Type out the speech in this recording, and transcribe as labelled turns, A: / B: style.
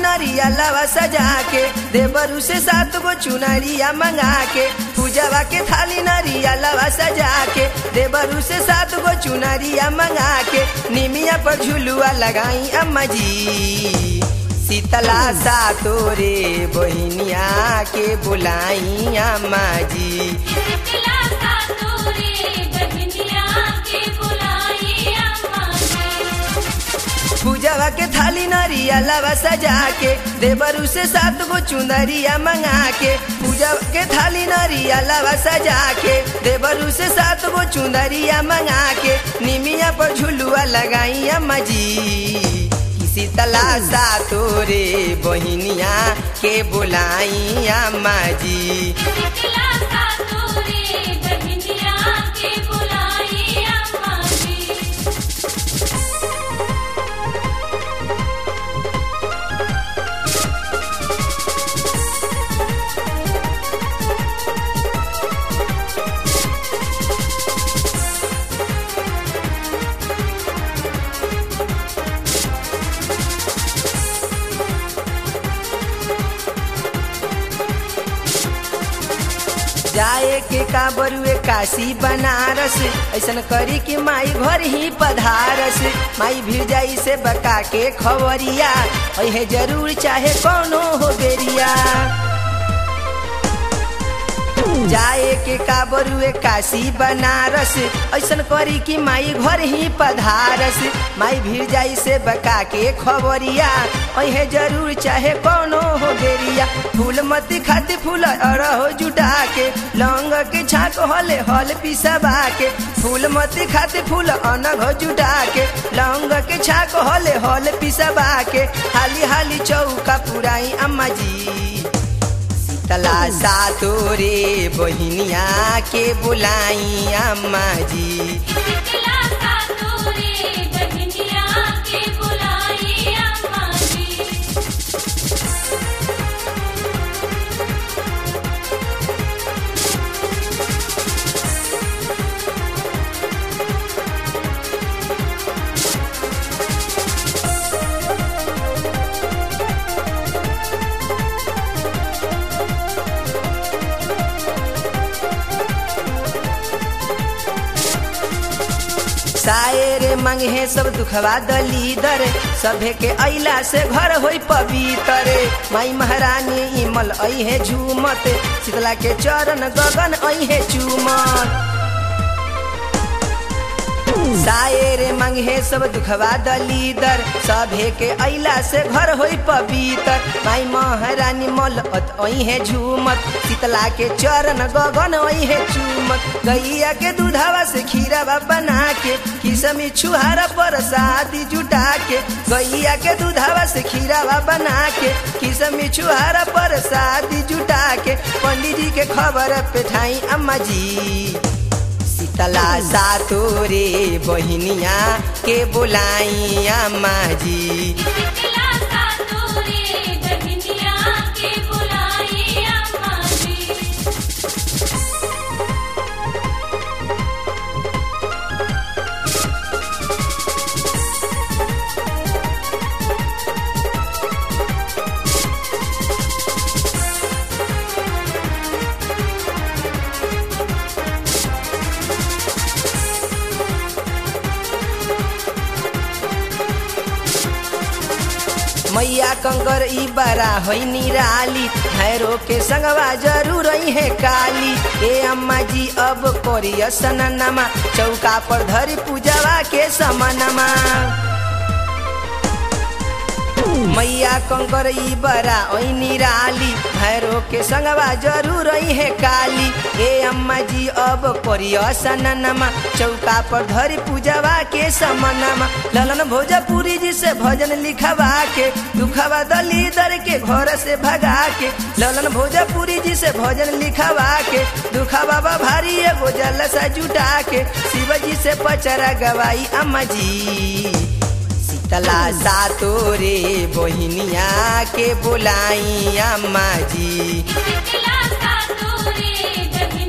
A: नरिया लवा सजा के देवरू से सात गो चुनरिया मंगा के पूजवा के थाली नरिया लवा सजा के देवरू से सात गो चुनरिया मंगा के निमिया पर झुलुआ लगाई अम्मा जी शीतला सा तोरे बहिनिया के बुलाई अम्मा जी
B: शीतला सा तोरे बहनिया के बुलाई अम्मा जी
A: पूजवा के थाली नरिया लवा सजा के देवरू से सात गो चुनरिया मंगा के पूजा के थाली नरिया लवा सजा के देवरू से सात गो चुनरिया मंगा के निमिया पर झुलुआ लगाई अम्मा जी शीतला सा तोरे बहिनिया के बुलाई अम्मा जी
B: शीतला सा तोरे बहनिया के बुलाई अम्मा जी
A: जाए के का बरुए काशी बनारस ऐसन करी कि माई घर ही पधारस माई भीड़ जाई से बका के खबरिया अहे जरूर चाहे कौनो हो बेरिया जाए के का बरुए काशी बनारस ऐसन करी कि माई घर ही पधारस माई भीड़ जाई से बका के खबरिया अहे जरूर चाहे कौनो हो बेरिया फूल मती खाती फूल अरहो जुटा के लौंग के छाक हले हल पिसबा के फूल मती खाती फूल अनघ जुटा के लौंग के छाक हले हल पिसबा के हाली हाली चौका पुराई अम्मा जी तला सा तोरे बहिनिया के बुलाई अम्मा जी
B: शीतला सा तोरे बहनिया के बुलाई अम्मा जी
A: सायरे मंगे सब दुखवा दलीदर सभे के अइला से घर होई पवित्र माई महारानी इमल अहे झूमत शीतला के चरण गगन अहे चूमत सायरे मंगे सब दुखवा दलीदर सभे के अइला से घर होई पवित्र माई महारानी मल अहे झूमत शीतला के चरण गगन अहे चूमत गैया के दूधवा से खीरावा बना के किसमी छुहारा पर शादी जुटा के गैया के दूधवा से खीरावा बना के किसमी छुहारा पर शादी जुटा के पंडित जी के खबर पेठाई अम्मा जी शीतला सा तोरे बहिनिया के बुलाई अम्मा जी
B: शीतला सा तोरे बहनिया के बुलाई अम्मा जी
A: मैया कंकर ई बड़ा होई निराली भैरो के संगवा जरूर है काली ए अम्मा जी अब करिय सननमा चौका पर धरी पूजवा के समनमा मैया कंकर ई बड़ा ओई निराली भैरो के संगवा जरूर है काली ए अम्मा जी अब करिय सननमा चौका पर धरी पूजवा के समनमा ललन भोजपुरी जी से भजन लिखवा के दुखवा दलीदर के घर से भगा के ललन भोजपुरी जी से भजन लिखवा के दुखा बाबा भारी एगो जलसा जुटा के शिव जी से पचरा गवाई अम्मा जी शीतला सा तोरे बहिनिया के बुलाई अम्मा जी
B: शीतला सा तोरे